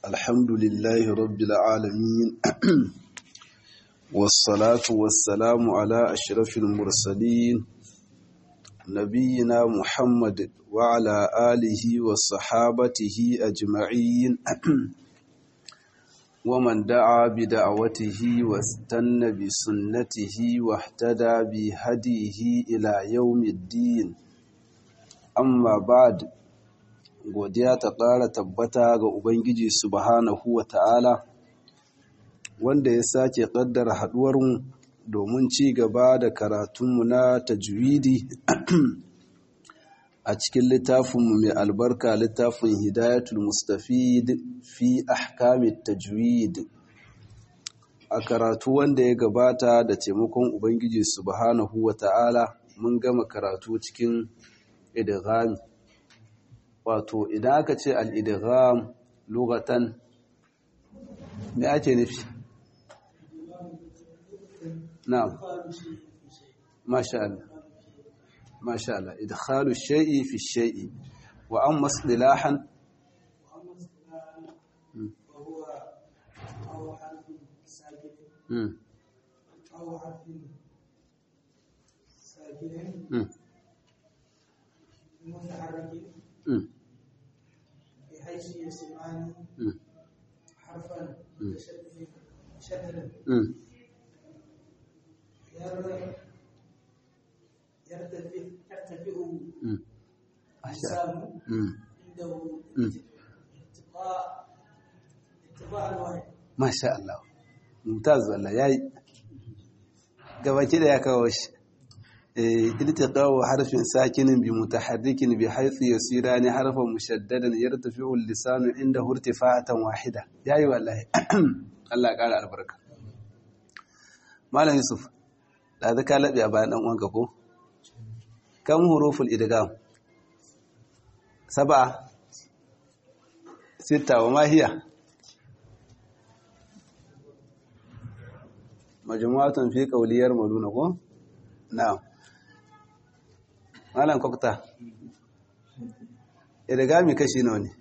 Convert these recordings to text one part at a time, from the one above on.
الحمد لله رب العالمين والصلاة والسلام على أشرف المرسلين نبينا محمد وعلى آله وصحابته أجمعين ومن دعا بدعوته واستنى بسنته واهتدى بهديه إلى يوم الدين amma ba'd godiya ta ƙara tabbata ga ubangiji subhanahu wa ta'ala wanda ya sake ƙaddara haɗuwarmu domin ci gaba da karatunmu na tajwidi a cikin littafinmu mai albarka littafin hidayatul mustafid fi ahkamit tajwid a karatu wanda ya gabata da taimakon ubangiji subhanahu wa ta'ala mun gama karatu cikin idgham wato idan aka ce al-idgham lughatan me ake nufi na'am masha Allah masha Allah idkhalu shay'i fi shay'i wa amma istilahan أو حرف ساكن Mm. متحرك Mm. بحيث يسمعان Mm. حرفا متشددا مشددا Mm. ير- يرتفع يرتفع Mm. masha Allah اللسان Mm. عنده Mm. اتباع اتباع الوحي masha Allah mumtaz wallahi yayi gabaki da ya kawo shi eh iltiqaw harfin sakinin bi mutaharrikin bi haythu yasirani harfan mushaddadan yartafi'u al-lisanu inda irtifa'atan wahida yayi wallahi Allah ya kara albarka malam yusuf da zaka labi a bayan dan uwanka ko kam huruful idgham sab'a sita wa ma hiya majmu'atun fi qawliyar maluna ko na'am malam kokta idgami kashi nawa ne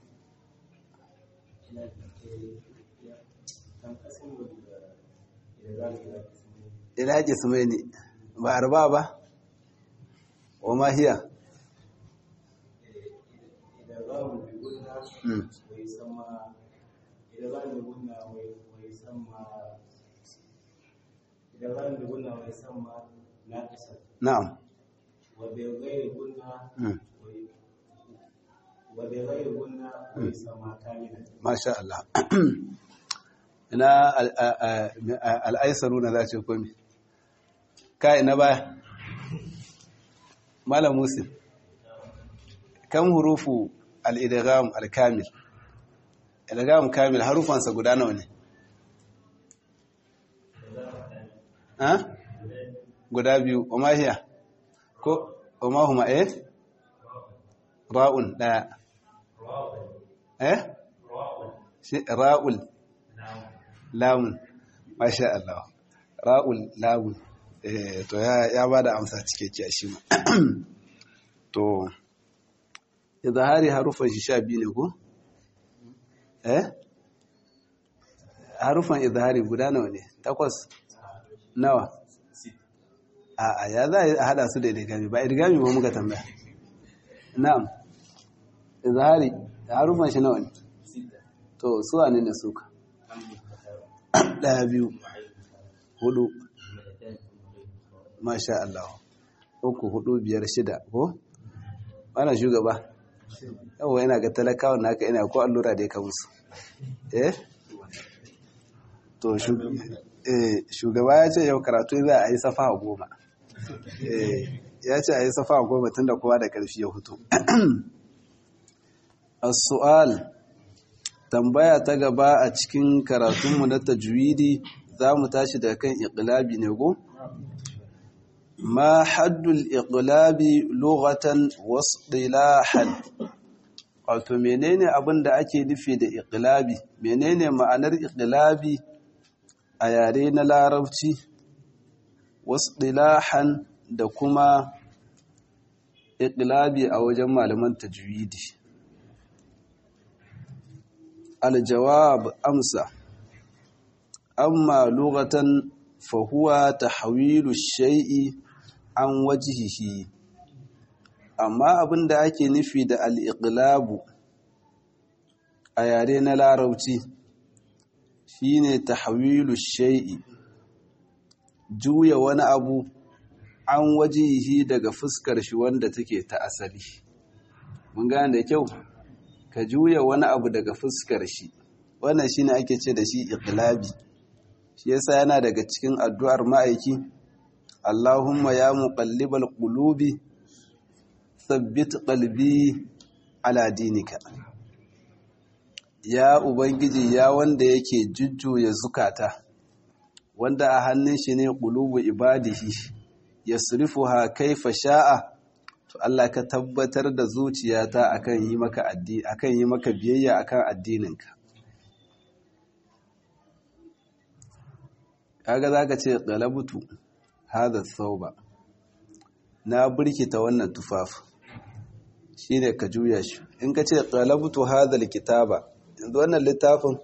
ila qismaini ba arba ba wa ma hiya Mm. na'am Mm. masha Allah ina al- a- a- a- al'aisaru na za ce komi kai na baya malam musin kan hurufu al'idgham al-kamil idgham kamil harufansa guda nawa ne ha guda biyu wa mahiya ko wa mahuma eh ra'un daya eh shi ra'ul lamun masha Allah ra'ul lamun eh to ya ya bada amsa cikakke shi ma to izhari harufan shi sha biyu ne ko eh harufan izhari guda nawa ne takwas nawa a a ya za a hada su da idigami ba idigami ba muka tambaya na'am izhari harufan shi nawa ne to su wane ne suka daya biyu hudu masha Allah uku hudu biyar shida ko ana shugaba yawa yana ga talakawan naka ina ko allura da ya ka musu eh to shu- eh, shugaba ya ce yau karatu za a yi safa goma eh ya ce a yi safa goma tun da kowa da ƙarfi ya hutu as-su'al tambaya ta gaba a cikin karatunmu na tajwidi za mu tashi daga kan iqlabi ne go ma haddul iqlabi lughatan wasdilahan wato menene abin da ake nufi da iqlabi menene ma'anar iqlabi a yare na larabci wasdilahan da kuma iqlabi a wajen malaman tajwidi aljawab amsa amma lughatan fa huwa tahwilu shay'i an wajhihi amma abinda ake nufi da al-iqlabu a yare na larabci shine tahwilu shay'i juya wani abu an wajihi daga fuskar shi wanda take ta asali mun gane da kyau ka juya wani abu daga fuskar shi wannan shine ake ce da shi iqlabi shi yasa yana daga cikin addu'ar ma'aiki Allahumma ya muqallibal qulubi thabbit qalbi ala dinika ya ubangiji ya wanda yake jujjuya zukata wanda a hannun shi ne qulubu ibadihi yasrifuha kaifa sha'a to Allah ka tabbatar da zuciyata akan yi maka addini akan yi maka biyayya akan addininka kaga zaka ce qalabtu hadha thawba na burkita wannan tufafi shine ka juya shi in ka ce qalabtu hadha alkitaba yanzu wannan littafin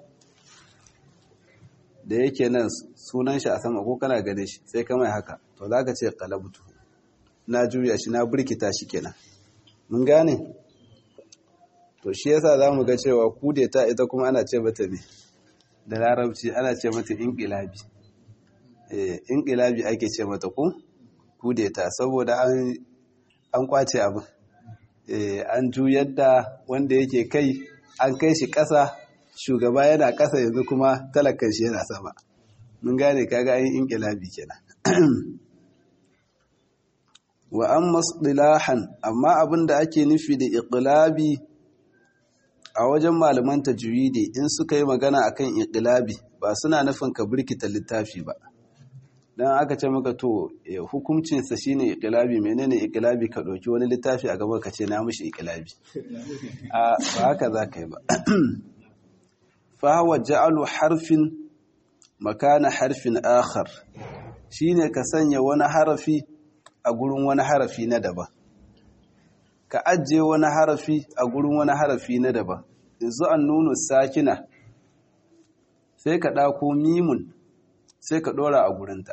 da yake nan sunan shi a sama ko kana gane shi sai ka mai haka to zaka ce qalabtu na juya shi na burkita shi kenan mun gane to shi yasa zamu ga cewa kudeta ita kuma ana ce mata ne da larabci ana ce mata inqilabi eh inqilabi ake ce mata ko kudeta saboda an an kwace abin eh an juyar da wanda yake kai an kai shi ƙasa shugaba yana ƙasa yanzu kuma talakan shi yana sama mun gane kaga ayin inqilabi kenan wa amma istilahan amma abinda ake nufi da iqlabi a wajen malaman tajwidi in suka yi magana akan iqlabi ba suna nufin ka burkita littafi ba dan aka ce maka to hukuncin sa shine iqlabi menene iqlabi ka dauki wani littafi a gaban ka ce na mishi iqlabi a ba haka zaka yi ba fa huwa ja'alu harfin makana harfin akhar shine ka sanya wani harafi a gurin wani harafi na daban ka ajiye wani harafi a gurin wani harafi na daban yanzu an nuna sakina sai ka ɗako mimun sai ka ɗora a gurinta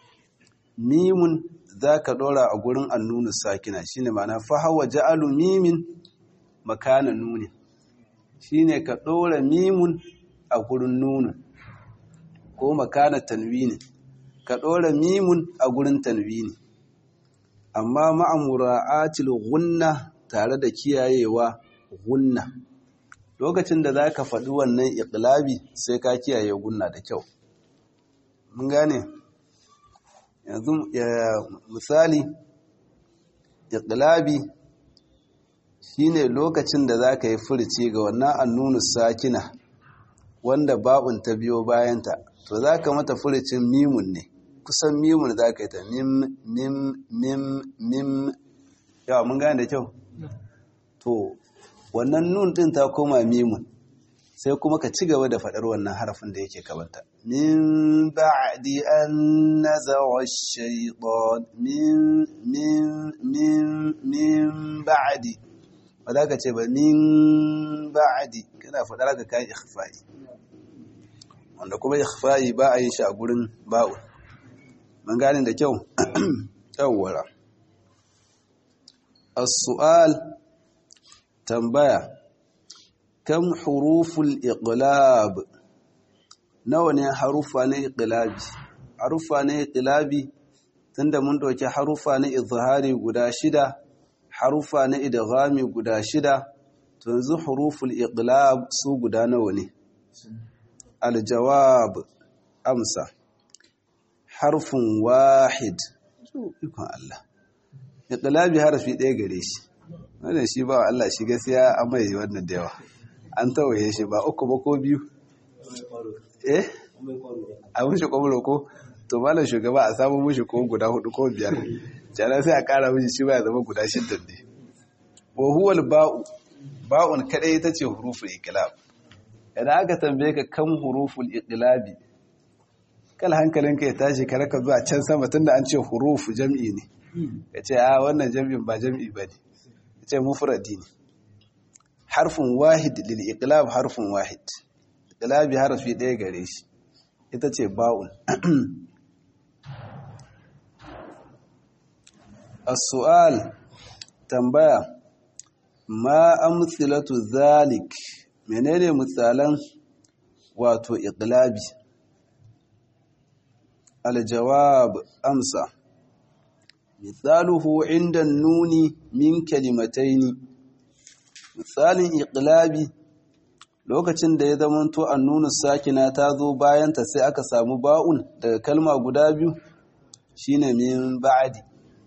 mimun za ka ɗora a gurin an nuna sakina shi ne mana fahawa ja'alu mimin makana nuni shi ne ka ɗora mimun a gurin nunin ko makana tanwini ka ɗora mimun a gurin tanwini amma ma'amura'atil gunna tare da kiyayewa gunna lokacin da za ka faɗi wannan iqlabi sai ka kiyaye gunna da kyau mun gane yanzu misali iqlabi shine lokacin da za ka yi furci ga wannan annunu sakina wanda ba'un ta biyo bayanta to za ka mata furcin mimun ne kusan mimun za ka yi ta mim mim mim mim yawa mun gane da kyau to wannan nun din ta koma mimun sai kuma ka ci gaba da faɗar wannan harafin da yake kabanta min ba'di an nazawa shaytan min min min min ba'di ba za ka ce ba min ba'di kana faɗar ka kai ikhfa'i wanda kuma ikhfa'i ba a yin shi a gurin ba'u mun gane da kyau yawwara as-su'al tambaya kam huruful iqlab nawa ne harufa na iqlabi harufa na iqlabi tunda mun dauki harufa na izhari guda shida harufa na idghami guda shida to yanzu huruful iqlab su guda nawa ne aljawab amsa harfin wahid ikon Allah iqlabi harfi ɗaya gare shi wannan shi ba Allah shi gaskiya an mai wannan da yawa an tawaye shi ba uku ba ko biyu eh a mushi kwamuro ko to malam shugaba a samu mushi ko guda hudu ko biyar jana sai a kara mushi shi ba ya zama guda shidda ne wa huwal ba'u ba'un kadai ita ce huruful iqlab idan aka tambaye ka kan huruful iqlabi kal hankalinka ya tashi ka raka zuwa can sama tunda an ce hurufu jam'i ne ka ce a wannan jam'in ba jam'i ba ne ce mufradi ne harfin wahid lil iqlab harfin wahid iqlabi harafi ɗaya gare shi ita ce ba'un as-su'al tambaya ma amthilatu zalik menene misalan wato iqlabi al-jawab amsa misaluhu inda nuni min kalimataini misalin iqlabi lokacin da ya zamanto annunu sakina ta zo bayanta sai aka samu ba'un daga kalma guda biyu shine min ba'di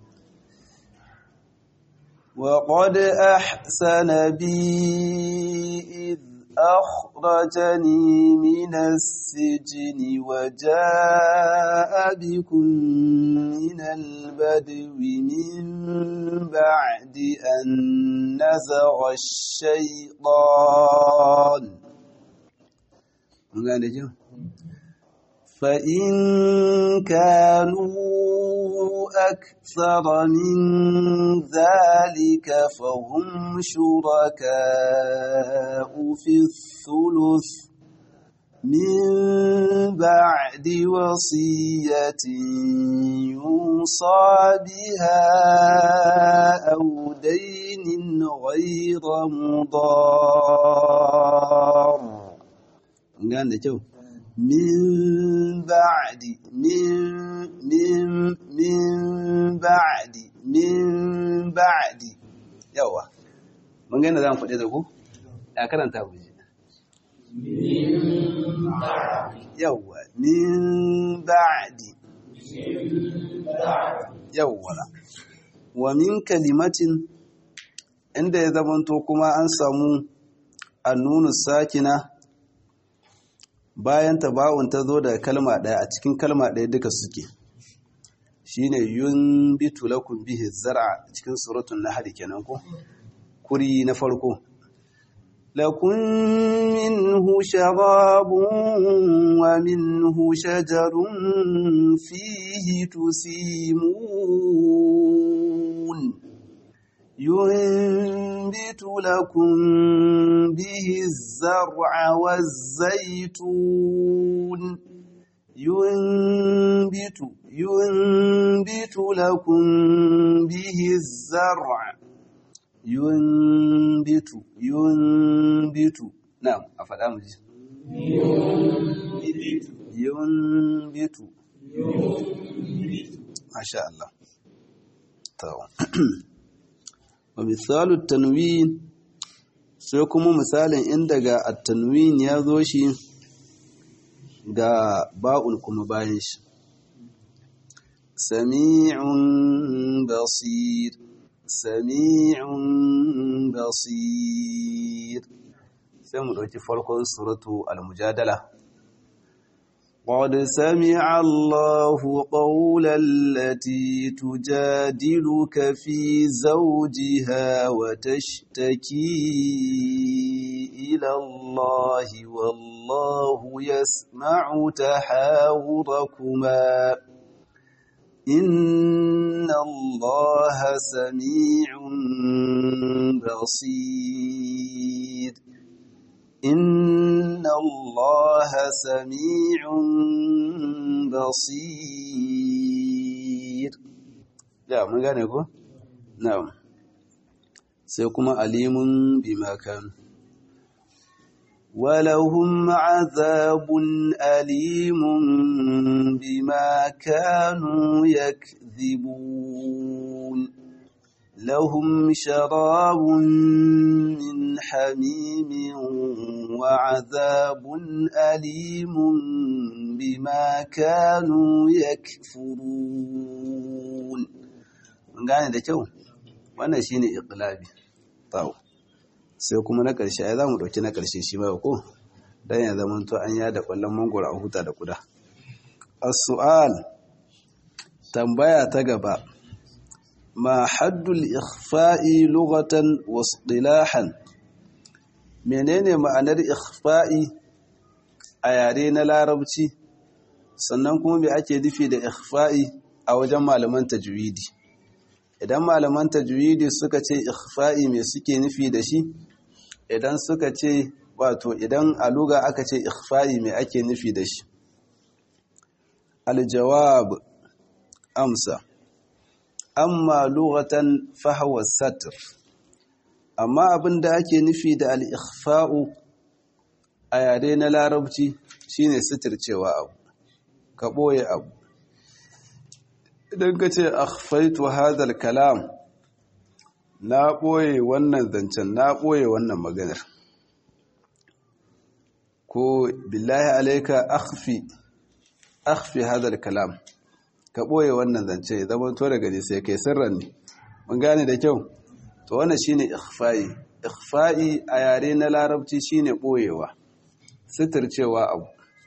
وقد أحسن بي إذ أخرجني من السجن وجاء بكم من البدو من بعد أن نزغ الشيطان فإن كانوا أكثر من ذلك فهم شركاء في الثلث من بعد وصية يوصى بها أو دين غير مضار من بعد من من من بعد من بعد yawa mun ga yadda za mu faɗi da ku ya karanta ku ji yawa min ba'di yawa wa min kalimatin inda ya zamanto kuma an samu annunu sakina bayan taba'un ta zo daga kalma ɗaya a cikin kalma ɗaya duka suke shine yunbitu lakum bihi zar'a cikin suratul nahl kenan ko kuri na farko lakum minhu sharabun wa minhu shajarun fihi tusimun ينبت لكم به الزرع والزيتون ينبت ينبت لكم به الزرع ينبت ينبت نعم أفضل مجي ينبت ما شاء الله تمام wa misalu tanwin sai kuma misalin inda ga at-tanwin ya zo shi ga ba'un kuma bayan shi sami'un basir sami'un basir sai mu ɗauki farkon suratu al-mujadala قد سمع الله قول التي تجادلك في زوجها وتشتكي إلى الله والله يسمع تحاوركما إن الله سميع بصير إن الله سميع بصير ya mun gane ko na'am sai kuma alimun bima kan ولهم عذاب أليم بما كانوا يكذبون لهم شراب من حميم وعذاب أليم بما كانوا يكفرون من gane da kyau wannan shine iqlabi tawo sai kuma na ƙarshe ai zamu dauki na ƙarshe shi ba ko dan ya zama to an yada kwallon mangoro a huta da kuda as-su'al tambaya ta gaba ma haddul ikhfa'i lughatan wa istilahan menene ma'anar ikhfa'i a yare na larabci sannan kuma me ake nufi da ikhfa'i a wajen malaman tajwidi idan malaman tajwidi suka ce ikhfa'i me suke nufi da shi idan suka ce wato idan a luga aka ce ikhfa'i mai ake nufi da shi aljawab amsa amma lughatan fahawa satr amma abinda ake nufi da al-ikhfa'u a yare na larabci shine sitircewa abu ka boye abu idan ka ce akhfaitu hadha al-kalam na boye wannan zancen na boye wannan maganar ko billahi alayka akhfi akhfi hadha al-kalam ka ɓoye wannan zance ya zama to daga sai kai sirran ne mun gane da kyau to wannan shine ikhfa'i ikhfa'i a yare na larabci shine ɓoyewa sitircewa abu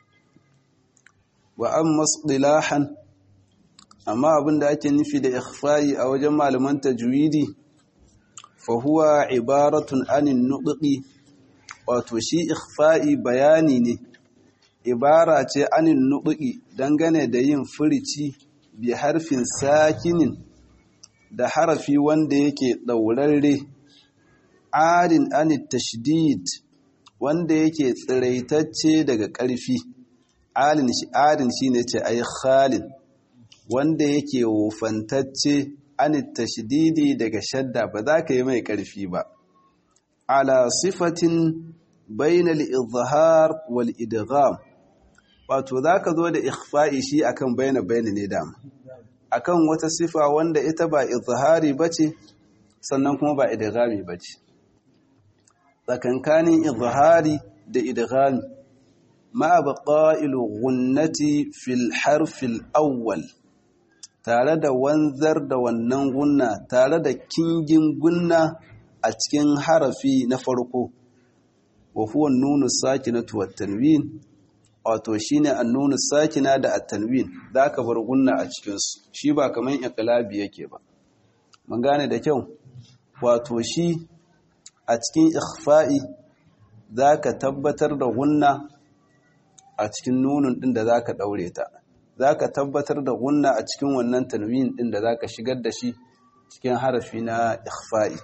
wa amma istilahan amma abinda ake nufi da ikhfa'i a wajen malaman tajwidi fa huwa ibaratun anin nutqi wato shi ikhfa'i bayani ne ibara ce anin nutqi dangane da yin furici bi harfin sakinin da harafi wanda yake ɗaurarre arin anit tashdid wanda yake tsiraitacce daga ƙarfi alin shi arin shine ce ai khalin wanda yake wofantacce anit tashdidi daga shadda ba za ka yi mai ƙarfi ba ala sifatin bainal izhar wal idgham wato za ka zo da ikhfa'i shi akan baina baina ne dama akan wata sifa wanda ita ba izhari bace sannan kuma ba idghami bace tsakankanin izhari da idghami ma baqa'ilu gunnati fil harfil awwal tare da wanzar da wannan gunna tare da kingin gunna a cikin harafi na farko wa huwa nunu sakinatu wat tanwin wato shine annunu sakina da at-tanwin zaka bar gunna a cikin su shi ba kaman iqlabi yake ba mun gane da kyau wato shi a cikin ikhfa'i zaka tabbatar da gunna a cikin nunun din da zaka daure ta zaka tabbatar da gunna a cikin wannan tanwin din da zaka shigar da shi cikin harafi na ikhfa'i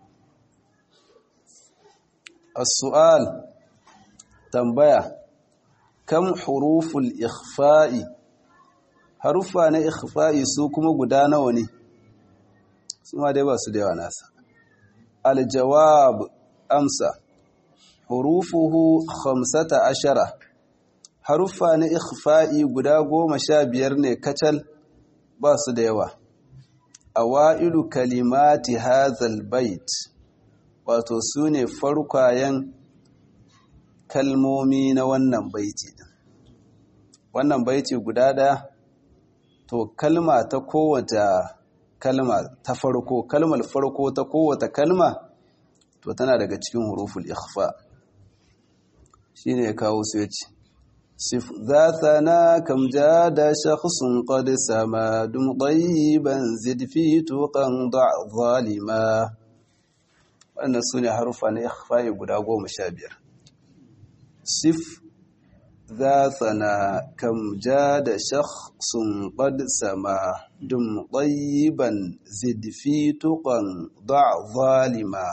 as-su'al tambaya kam huruful ikhfa'i harufa na ikhfa'i su kuma guda nawa ne su ma dai ba su da yawa nasa aljawab amsa hurufuhu khamsata ashara harufa na ikhfa'i guda goma sha biyar ne kacal ba su da yawa awailu kalimati hazal bait wato su ne farkwayen kalmomi na wannan baiti din wannan baiti guda ɗaya to kalma ta kowace kalma ta farko kalmar farko ta kowace kalma to tana daga cikin huruful ikhfa shine ya kawo su yace sif zathana kam jada shakhsun qad sama dum tayyiban zid fi tuqan da' zalima wannan sune harufa na ikhfa guda goma sha biyar sif ذاتنا كم جاد شخص قد سما دم طيبا زد في تقا ضع ظالما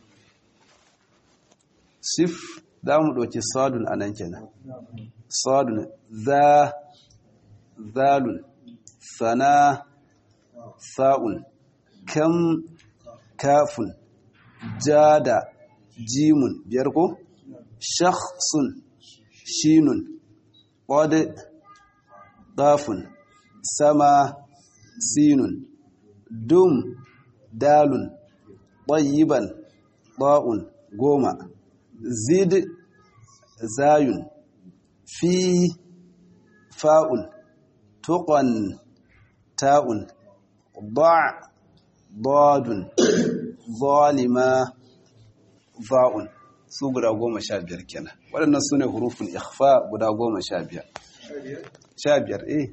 صف دام دوكي صاد anan kenan صاد ذا ذال ثنا ثاء كم كاف جاد جيم بيركو شخص shinun ƙwade ɗafun sama sinun dum dalun ɗayiban ɗa'un goma zid zayun fi fa'un tuƙon ta'un ba' dadun zalima za'un su guda goma sha biyar kenan waɗannan su ne hurufin ikhfa guda goma sha biyar sha biyar eh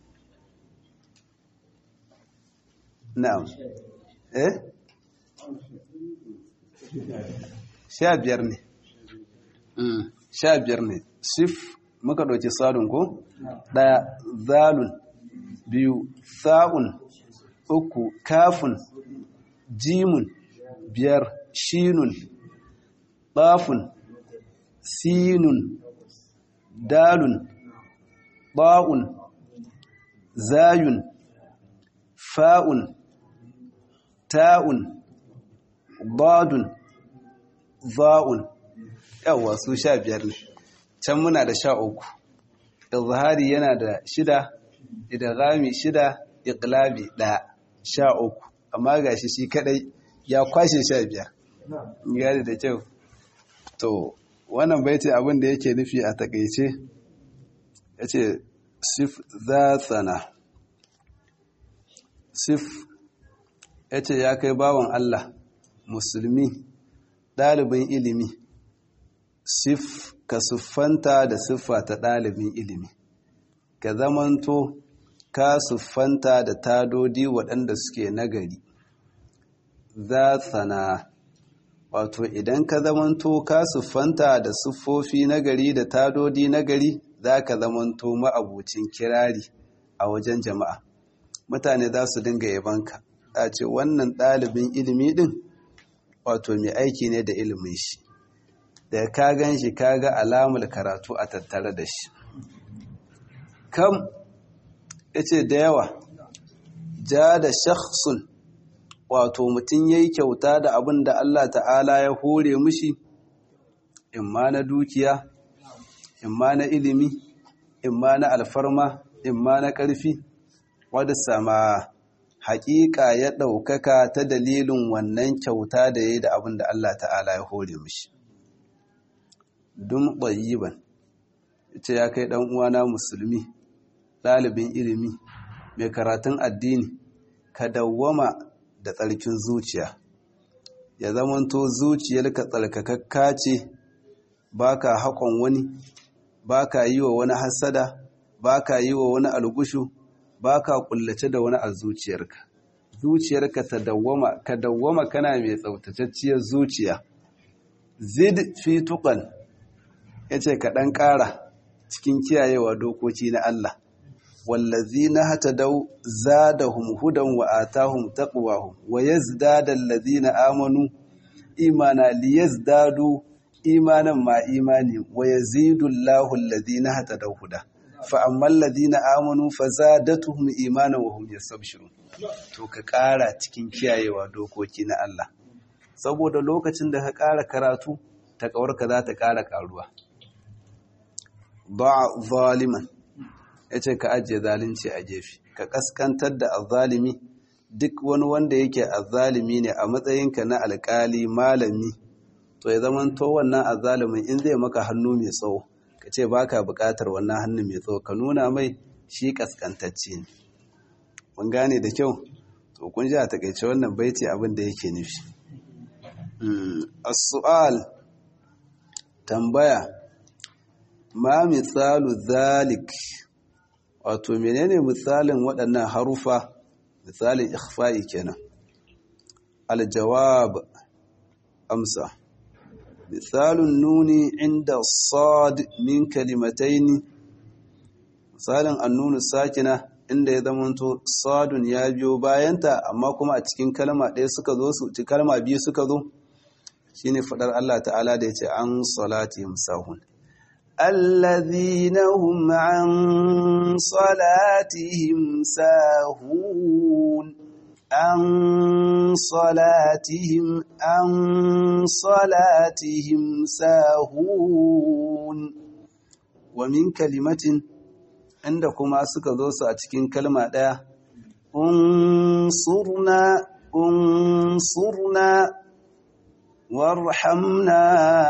na'am eh sha biyar ne sha biyar ne sif muka ɗauki sadun ko ɗaya zalun biyu sa'un uku kafun jimun biyar shinun ɗafun sinun dalun ba'un zayun fa'un ta'un badun za'un yawwa su sha biyar ne can muna da sha uku izhari yana da shida idghami shida iqlabi ɗaya sha uku amma gashi shi kadai ya kwashe sha biyar gari da kyau to wannan baiti abin da yake nufi a takaice ya ce sif za tsana sif ya ce ya kai bawan Allah musulmi ɗalibin ilimi sif ka siffanta da siffa ta ɗalibin ilimi ka zamanto ka siffanta da tadodi waɗanda suke nagari za tsana wato idan ka zamanto ka siffanta da siffofi nagari da tadodi nagari za ka zamanto ma'abucin kirari a wajen jama'a mutane za su dinga yabanka a ce wannan ɗalibin ilimi ɗin wato mai aiki ne da ilimin shi da ka gan shi ka ga alamul karatu a tattare da shi kam ya ce da yawa ja da shakhsun wato mutum ya yi kyauta da abin da Allah ta'ala ya hore mushi imma na dukiya imma na ilimi imma na alfarma imma na ƙarfi wadda sama haƙiƙa ya ɗaukaka ta dalilin wannan kyauta da ya yi da abin da Allah ta'ala ya hore mushi dun ɓayiban ita ya kai ɗan uwana musulmi ɗalibin ilimi mai karatun addini ka dawwama da tsarkin zuciya ya zamanto zuciyarka tsarkakakka ce baka haƙon wani baka yi wa wani hasada baka yi wa wani algushu baka kullace da wani a zuciyarka zuciyarka ta dawwama ka dawwama kana mai tsautatacciyar zuciya zid fi tuqan yace ka dan ƙara cikin kiyayewa dokoki na Allah wallazina hatadau zadahum hudan wa atahum taqwahum wa yazdada allazina amanu imana liyazdadu imanan ma imani wa yazidu Allahu allazina hatadau huda fa ammal ladina amanu fazadatuhum imanan wa hum yastabshirun to ka ƙara cikin kiyayewa dokoki na Allah saboda lokacin da ka ƙara karatu ta kawarka za ta ƙara ƙaruwa ba zaliman yace ka ajiye zalunci a gefe ka kaskantar da azzalimi duk wani wanda yake azzalimi ne a matsayinka na alƙali malami to ya zama to wannan azzalimin in zai maka hannu mai tsawo ka ce ba ka buƙatar wannan hannu mai tsawo ka nuna mai shi ƙasƙantacce ne mun gane da kyau to kun ji a takaice wannan baiti abin da yake nufi as-su'al tambaya ma misalu zalik wato menene misalin waɗannan harufa misalin ikhfa'i kenan aljawab amsa misalun nuni inda sad min kalimataini misalin annunu sakina inda ya zamanto sadun ya biyo bayanta amma kuma a cikin kalma ɗaya suka zo su ci kalma biyu suka zo shine fadar Allah ta'ala da yace an salatihim sahun الذين هم عن صلاتهم ساهون عن صلاتهم عن صلاتهم ساهون ومن كلمة عندكم suka zo su a cikin kalma ɗaya unsurna unsurna وارحمنا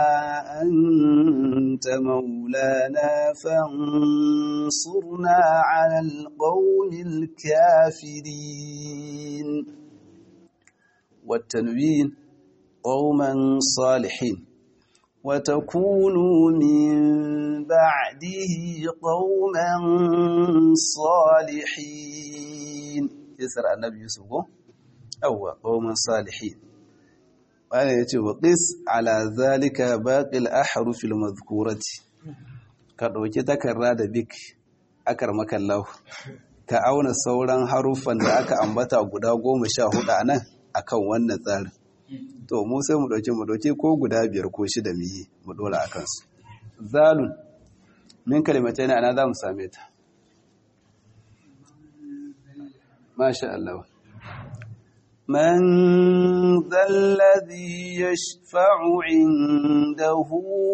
أنت مولانا فانصرنا على القوم الكافرين والتنوين قوما صالحين وتكونوا من بعده قوما صالحين يسر النبي يوسف أو قوما صالحين wani ya ce wa ƙis ala zalika baƙil aharufil mazkurati ka ɗauki takarda da bik akar makallahu ka auna sauran haruffan da aka ambata guda goma sha hudu a nan akan wannan tsarin to mu sai mu ɗauki mu ɗauki ko guda biyar ko shida mu yi mu ɗora a kansu zalun min kalimatai ne ana za mu same ta masha Allah من ذا الذي يشفع عنده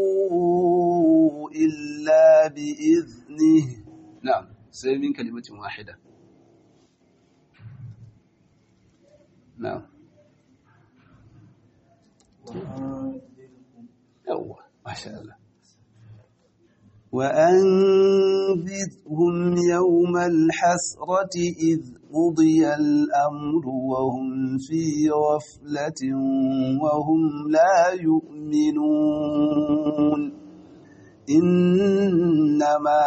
إلا بإذنه نعم سيب من كلمة واحدة نعم يوه ما شاء الله وأنذرهم يوم الحسرة إذ قضي الأمر وهم في غفلة وهم لا يؤمنون إنما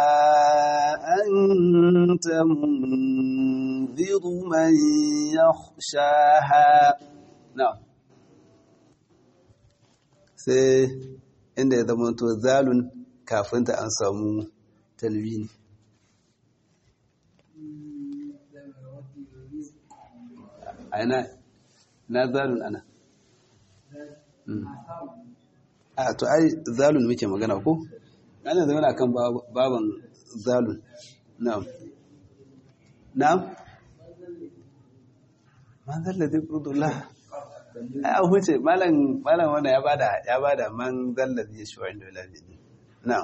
أنت منذر من يخشاها نعم sai inda ya zama to zalun kafin ta an samu talwini aina na zalun ana a to ai zalun muke magana ko ana zama na kan baban zalun na'am na'am man zalla zai kurdullah ai an huce malam malam wanda ya bada ya bada man zalla zai shi wa'in dole ne na'am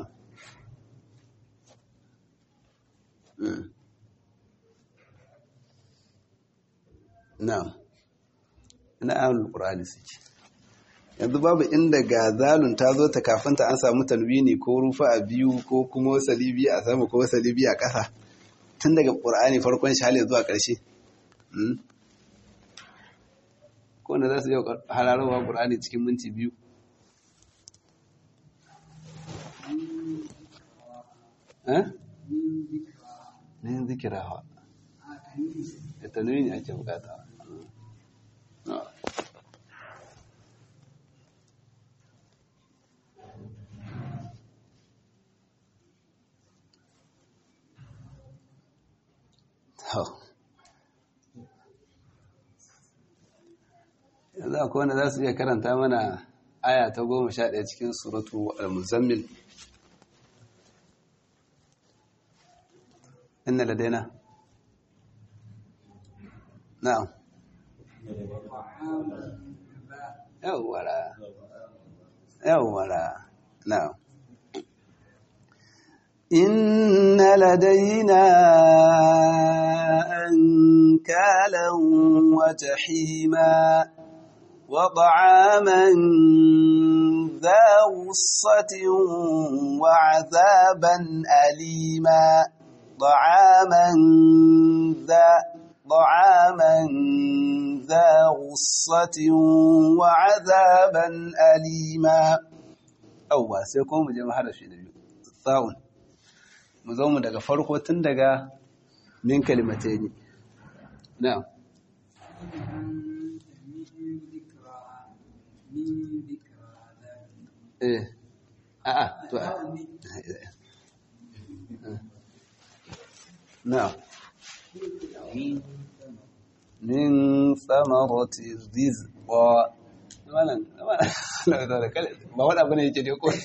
na'am ina ahlul qur'ani suke yanzu babu inda ga zalun ta zo ta kafin ta an samu talwini ko rufa a biyu ko kuma salibi a sama ko salibi a ƙasa tun daga qur'ani farkon shale zuwa ƙarshe ko wanda za su yi hararowa qur'ani cikin minti biyu eh ne zikirawa da tanwini ake bukata yanzu akwai wanda za su iya karanta mana aya ta goma sha ɗaya cikin suratu al-muzammil inna ladaina na'am yawwara yawwara na'am inna ladaina ankalan wa jahima wa ta'aman ذا غصة وعذابا أليما طعاما ذا طعاما ذا غصة وعذابا أليما أوه سيكون مجمع هذا الشيء الثاون مزوم daga farko tun daga min kalimatai na'am eh a'a to نعم من ثمرة الرزق ba wani abu ne yake ne ko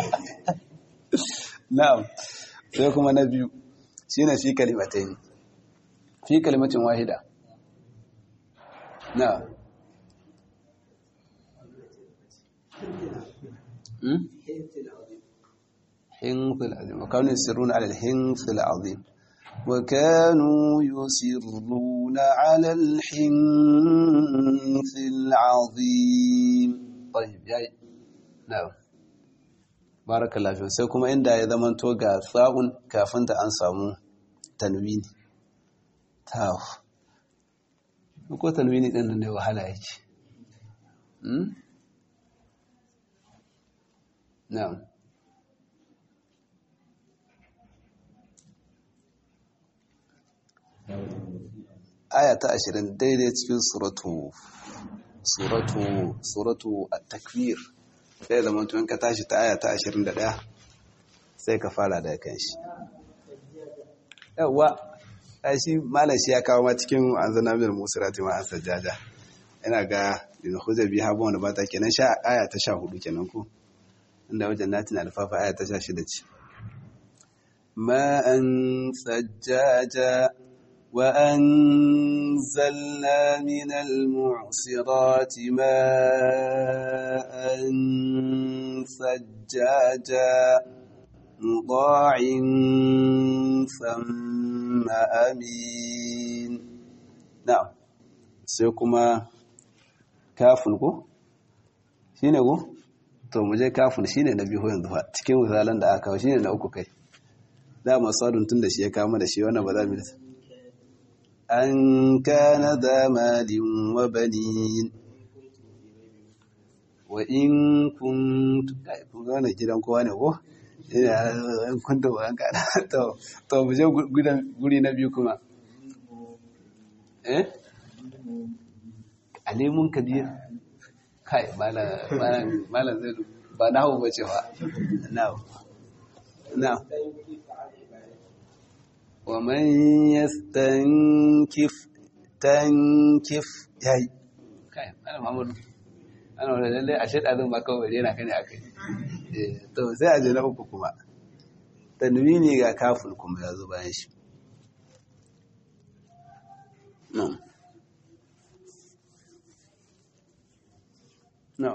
na'am sai kuma na biyu shi ne fi kalimatai ne fi kalimatin wahida na'am حنث العظيم وكانوا يسرون على الحنث العظيم وكانوا يصرون على الحنث العظيم طيب جاي نعم بارك الله فيك sai kuma inda ya zama to ga sa'un kafin ta an samu tanwini taf ko tanwini din nan ne wahala yake hmm na'am aya ta ashirin daidai cikin suratu suratu suratu at-takwir sai da mutum ka tashi ta aya ta ashirin da ɗaya sai ka fara da kan shi yawa ai shi malam shi ya kawo ma cikin anzana min musirati ma asajjaja ina ga da hujja bi habu wanda ba ta kenan sha aya ta sha hudu kenan ko inda wajen natin alfafa aya ta sha shida ce ma'an sajjaja وأنزلنا من المعصرات ماء ثجاجا مطاع ثم أمين نعم سيكما كافن ko shine ko to mu je kafin shine na biyu yanzu fa cikin misalan da aka kawo shine na uku kai da masadun tun da shi ya kama da shi wannan ba za mu yi أن كان ذا مال وبنين وإن كنت gane gidan kowa ne ko in kunta ba an kada to to mu je guri na biyu kuma eh alimun kabir kai malam malam zai ba na hawo bace ba na na ومن يستنكف تنكف yayi kai ana Muhammadu ana wala lalle a sheda zan baka wani yana kane akai eh to sai a je na uku kuma tanwini ga kafin kuma yazo bayan shi no no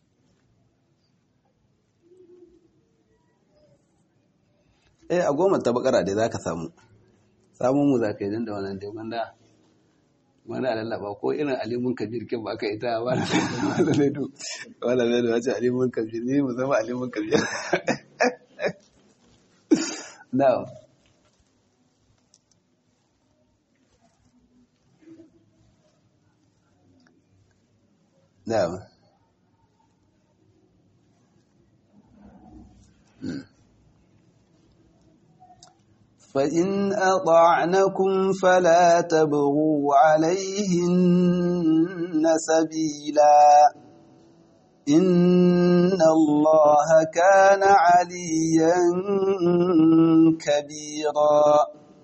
eh a goma ta bakara dai zaka samu samun mu za ka yi da wannan dai wanda wani alallaba ko irin alimun kabir kin ba ka ita ba da laidu wala laidu wace alimun kabir ne mu zama alimun kabir now now hmm. فإن أطعنكم فلا تبغوا عليهن سبيلا إن الله كان عليا كبيرا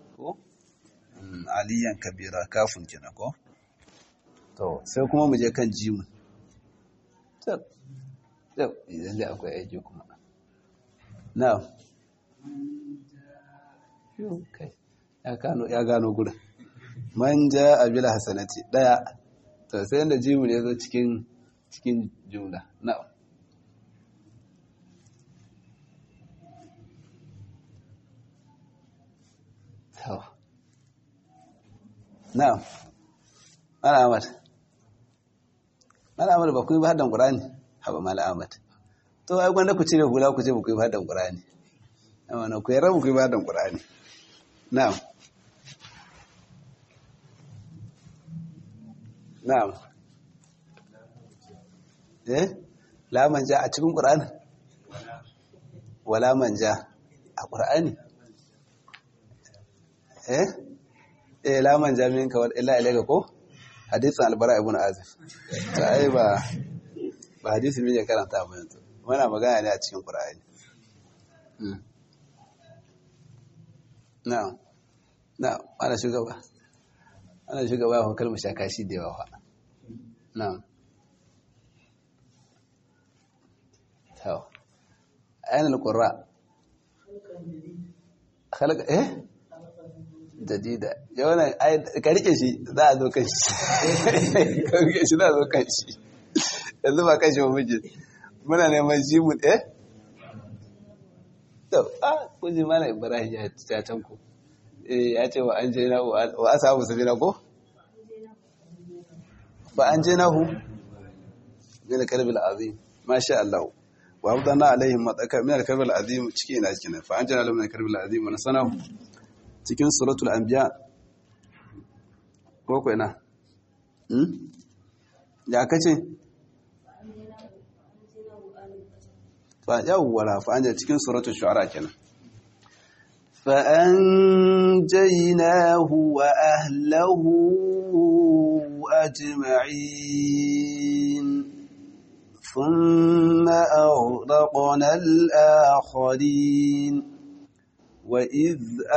عليا كبيرا كاف كنكو to sai kuma mu je kan jimu tab tab idan da akwai aiki kuma na'am kai ya gano gudun manja abila hasanati daya to sai yadda jimu ne zo cikin cikin jumla na'am na'am mala ahmad mala ahmad ba ku yi ba haddan qur'ani haba mala ahmad to ai gwanda ku cire hula ku ce ba ku yi ba haddan qur'ani amma na ku yi rabu ku yi ba haddan qur'ani na'am na'am eh la manja a cikin qur'ani wala manja a qur'ani eh eh la manja min ka illa ilayka ko hadisin albara ibn azif ta ai ba ba hadisi min ya karanta ba yanzu muna magana ne a cikin qur'ani na'am na'am ana shugaba ana shugaba ko kalmar shaka shi da yawa na'am to ayan alqurra khalaq eh jadida yawan ka rike shi za a zo kan shi ka rike shi za a zo kan shi yanzu ba kan shi ba miji muna neman shi mu eh to a kuji mana ibrahim ya ta can ku eh ya ce wa an je na wa asabu sabina ko fa an je nahu min kalbil azim masha Allah wa abdana alaihim mataka min kalbil azim ciki ina cikin fa an je na min kalbil azim wa sanahu cikin suratul anbiya ko ko ina hmm ya kace fa yawwala fa anja cikin suratul shu'ara kenan fa anjaynahu wa ahlihi ajma'in thumma aghraqna al-akharin وإذ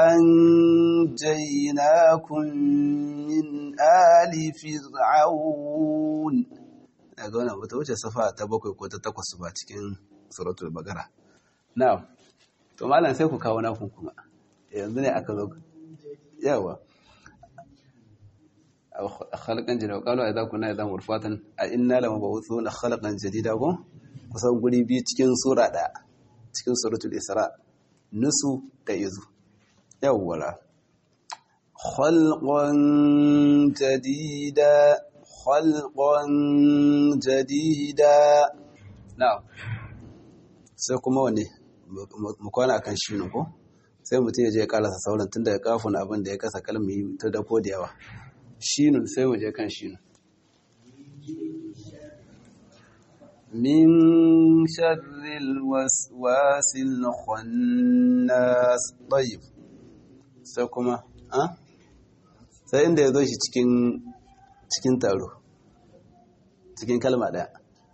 أنجيناكم من آل فرعون daga wannan bata wuce safa ta bakwai ko ta takwas ba cikin suratul bagara na'am to malam sai ku kawo naku kuma yanzu ne aka zo yawa khalqan jadida qalu idza kunna idza murfatan a inna lamab'uthuna khalqan jadida ko kusan guri biyu cikin sura ɗaya cikin suratul isra nusu da izu yawwala khalqan jadida khalqan jadida na'am sai kuma wane mu kwana akan shi ne ko sai mutum ya je ya karasa sauran tun daga kafin abin da ya kasa kalmi ta dako da yawa shinun sai mu je kan shinun من شر الوسواس الخناس طيب sai kuma a sai inda ya zo shi cikin cikin taro cikin kalma daya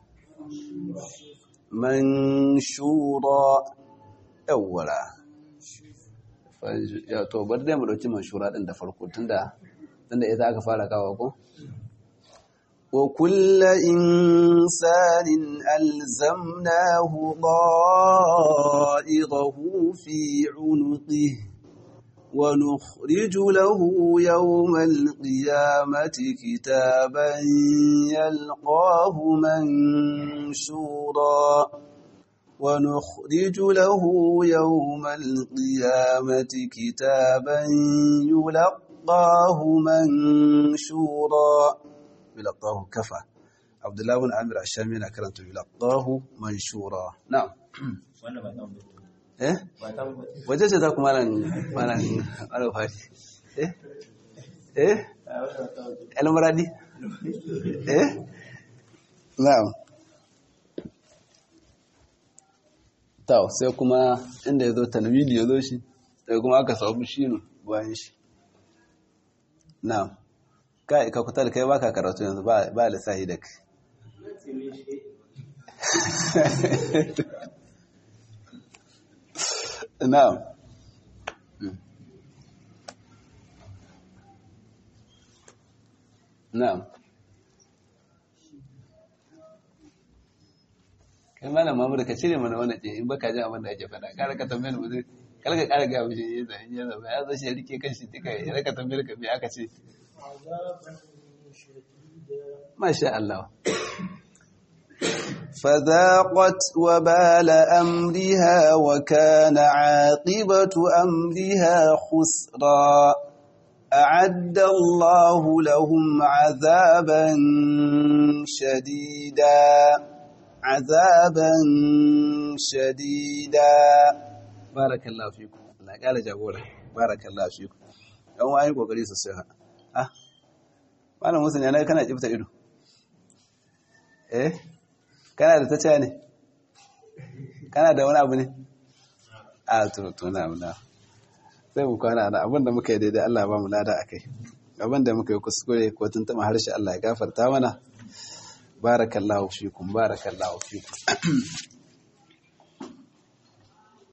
man shura yawwara ya to bar dai mu dauki man shura din da farko tunda tunda ita aka fara kawo ko وكل إنسان ألزمناه ضائره في عنقه ونخرج له يوم القيامة كتابا يلقاه منشورا ونخرج له يوم القيامة كتابا يلقاه منشورا يلقاه كفى عبد الله بن عامر الشامي yana karanta yulqahu manshura na'am wannan ba ta mutu eh ba ta mutu waje ce za ku malan malan alfari eh eh a wannan ba ta mutu almuradi eh na'am taw sai kuma inda yazo tanwili yazo shi sai kuma aka samu shinu bayan shi na'am kai ka kuta da kai baka karatu yanzu ba ba lissahi da kai na'am na'am kai malam mamuru ka cire mana wannan in baka jin abin da ake faɗa kare ka tambayar mu zai kar ka kara ga mishi yin zai yin zai ya zo shi ya rike kanshi duka ya raka tambayar ka me aka ce عذابا شديدا ما شاء الله فذاقت وبال أمرها وكان عاقبة أمرها خسرا أعد الله لهم عذابا شديدا عذابا شديدا بارك الله فيكم الله قال جابولا بارك الله فيكم يوم أيكم قريس السيحة ah malam musulun yana kana kifta ido eh kana da ta ne kana da wani abu ne a to to na na sai mu kwana na abinda muka yi daidai Allah ba mu lada akai abinda muka yi kuskure ko tuntuma harshe Allah ya gafarta mana barakallahu fikum barakallahu fikum